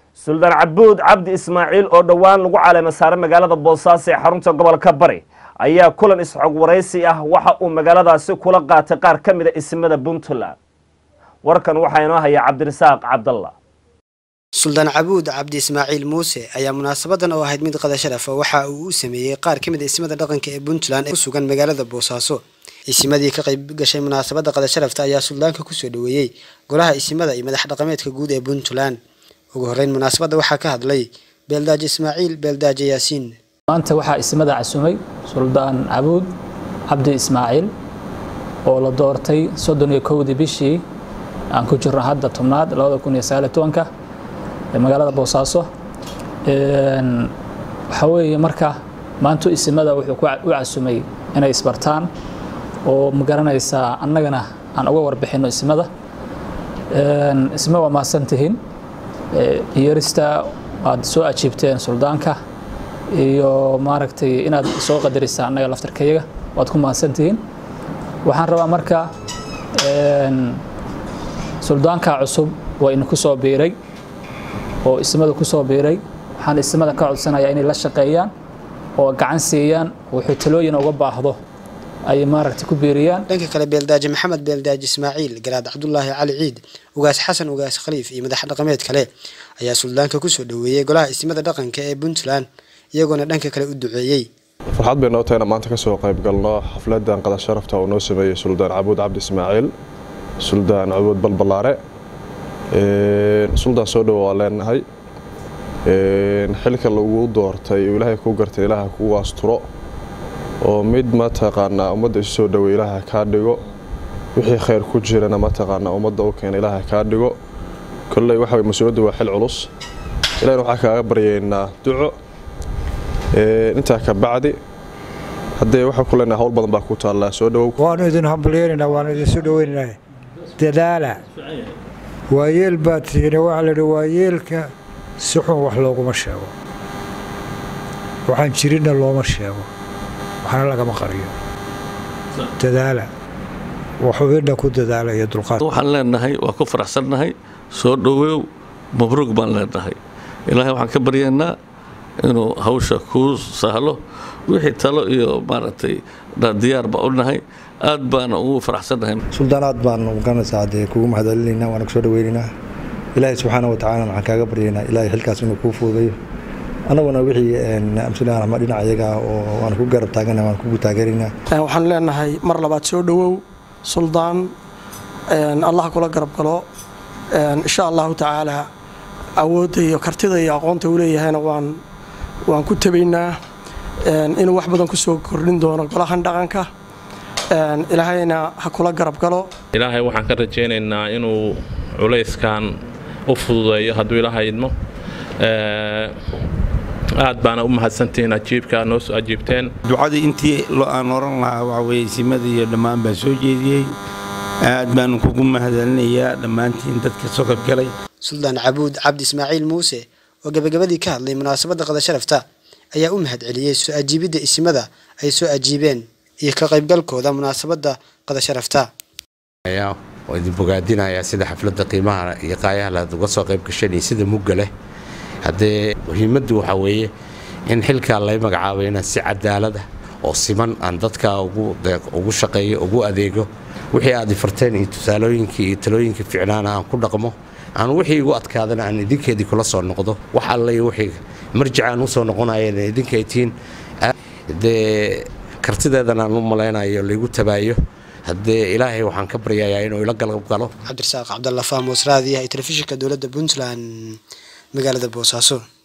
suldaan cabuud cabdi ismaaciil oo dhowaan lagu caleema saaray magaalada boosaaso ee xarunta gobolka bari ayaa kulan isxog waraysi ah waxa uu magaaladaasi kula qaatay qaar ka mida ismada puntland warkan waxaa inoo haya cabdirasaaq cabdalla suldaan cabuud cabdi ismaaciil muuse ayaa munaasabadan oo ahayd mid qada sharafa waxa uu u sameeyey qaar ka mid a ismada dhaqanka ee puntland ee ku sugan magaalada boosaaso isimadii ka qayb gashay munaasabada qada sharafta ayaa suldaanka kusoo dhaweeyey golaha isimada iyo madax dhaqameedka guud ee puntland ugu horeyn munaasabadda waxaa ka hadlay beeldaaje ismaaciil beeldaaje yaasiin maanta waxaa ismada casumay suldaan cabuud cabdi ismaaciil oo la doortay soddon iyo kowdii bishii aan ku jirno hadda tobnaad labada kun iyo sagaal iyo tobanka ee magaalada boosaaso waxaa weeye marka maantu isimada wuxuu u casumay inay isbartaan oo ma garanaysaa annagana aan uga warbixinno ismada isma waa mahadsantihiin yeerista aad soo ajiibteen suldaanka iyo maaragtay inaad soo qadarisaan annaga laftarkayaga waad ku mahadsantihiin waxaan rabaa marka suldaanka cusub waa idinku soo biiray oo ismada ku soo biiray waxaan ismada ka codsanayaa inay la shaqeeyaan oo gacan siiyaan wuxuu talooyin uga baahdo ay maaragtay ku biiriyaan dhanka kale beeldaaje maxamed beeldaaje ismaaciil garaad cabdulaahi cali ciid ugaas xasan ugaas khaliif iyo madax dhaqameed kale ayaa suldaanka kusoo dhaweeyey golaha ismada dhaqanka ee puntland iyagoona dhanka kale u duceeyey farxad bay noo tahayna maanta kasoo qayb galno xafladan qada sharafta oo noo sameeyey suldaan cabuud cabdi ismaaciil suldaan cabuud balbalaare suldaan soo dhowo waa leenahay xilka lagu doortay ilaahay ku gartay ilaaha kugu asturo oo mid mataqaanaa ummadda isu soo dhowey ilaaha kaa dhigo wixii khayr ku jirana mataqaanaa ummadda u keena ilaaha kaa dhigo kolley waxa mas-uuliyaddu waa xil culus ilahina waxaa kaaga baryaynaa duco intaa ka bacdi haddee waxaa ku leenahay hawl badan baa ku taallaa soo dhowow waanu idin hambalyeynayna waanu idin soo dhoweynaynaa dadaala waayeel baad tihiin waxaa la yidhi waayeelka si xun wax looguma sheego waxaan jirinna looma sheego waxna lagama qariyo dadaala waxubinna ku dadaala iyo dulqaad waxaan leenahay waa ku faraxsannahay soo dhowow mabruug baan leenahay ilaahay waxaan ka baryaynaa inuu hawsha kuu sahlo wixii talo iyo maaragtay diyaar baa u nahay aad baana ugu faraxsannahay suldaan aad baan garanaysaa dee kugu mahadcelinaynaa waana kusoo dhaweynaynaa ilaahay subxaana wa tacaala waxaan kaaga baryaynaa ilaahay xilkaas inuu kuu fuudayo annaguna wixii amsulaan ama dhinac iyaga oo waan ku garab taagana waan kugu taageeraynaa waxaan leenahay mar labaad soo dhowow suldaan allah kula garab galo insha allahu tacaala awoodda iyo kartida iyo aqoonta uu leeyahayna waan waan ku tabaynaa inuu wax badan kusoo kordhin doono golahan dhaqanka ilaahayna ha kula garab galo ilaahay waxaan ka rajaynaynaa inuu culayskan u fududeeyo hadduu ilaahay idmo aad baana u mahadsantihiin ajiibka noo soo ajiibteen ducadii intii aan oran lahaa waxa weye simada iyo dhammaan baa soo jeediyey aad baan kugu mahadcelinayaa dhammaantiin dadka soo qaybgalay suldaan cabuud cabdi ismaaciil muuse oo gabagabadii ka hadlay munaasabadda qada sharafta ayaa u mahadceliyey soo ajiibidda isimada ay soo ajiibeen iyo ka qaybgalkooda munaasabadda qada sharafta oo idin bogaadinayaa sida xafladda qiimaha iyo qaayaha laad uga soo qayb gasheen iyo sida mugga leh haddee muhiimaddu waxaa weeye in xilkaa lay magacaabo inaan si cadaalada oo siman aan dadka ugu shaqeeyo ugu adeego wixii aad ifarteen iyo tusaalooyinkii iyo talooyinkii ficnaana aan ku dhaqmo aan wixii igu adkaadana aan idinkeedii kula soo noqdo wax alle wixii marjicaan usoo noqonayeen idinkay tihiin dee kartideedan aan u malaynayo laygu tabaayo haddee ilaahay waxaan ka baryayaa inuu ila galab galo cabdirasaaq cabdalla fahmoos raadiyaha iyo telefishinka dowladda puntland magaalada boosaaso